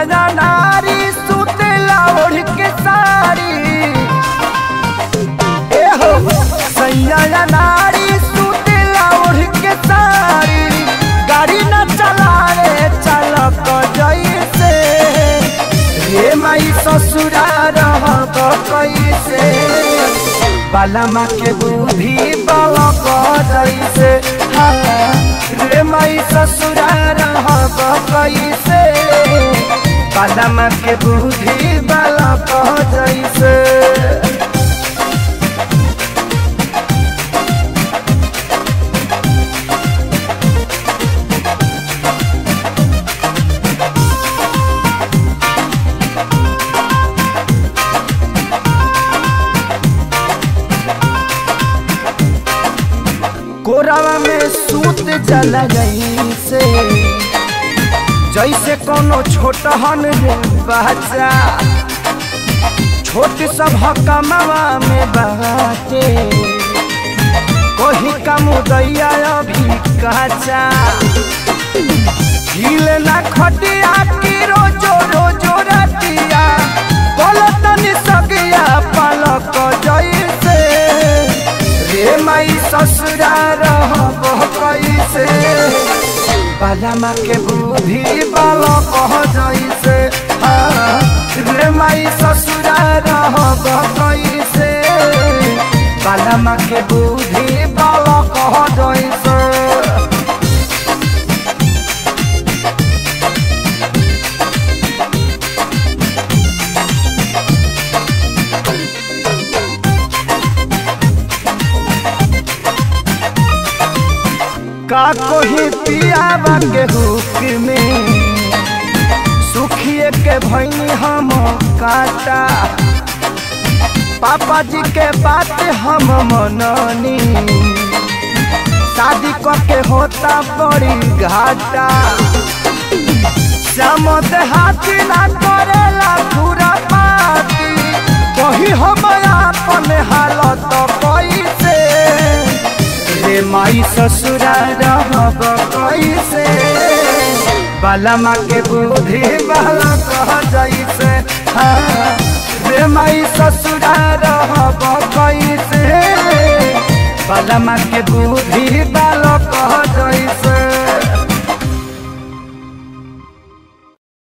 या नारी सुतेला ओढ़ के साड़ी ए हो सैया या नारी सुतेला ओढ़ के साड़ी गाड़ी न चलावे चालक जैसे रे माई ससुरा रहब कैसे बालमा के बुद्धि बालक जैसे हाँ, रे माई ससुरा रहब कैसे बालमा के बुद्धि बालक जैसे कोरावा में सूत जला जैसे जैसे कोनो छोटहन रे बच्चा छोट सब कमावा में बाटे कोही का मुदैया अभी कच्चा हिल ना खटिया की रोजो रोजो रतिया बोलतन सगिया पलक जैसे रे माई ससुरा रहब कैसे बालामा के बुद्धि बालक जैसे हाँ, रे माई ससुरा रहब कैसे बालामा के बुद्धि बालक जैसे का कोही पियावा के हुक में सुखिए के भैनी हम काटा पापा जी के बात हम मननी शादी के होता बड़ी घाटा श्याम हाथी ना करेला पूरा पाती कही हम अपन हालत कैसे रे माई ससुरा रहब कैसे बालमा के बुद्धि बाला कह जैसे हाँ, रे माई ससुरा रहब कैसे बालमा के बुद्धि बाला कह जैसे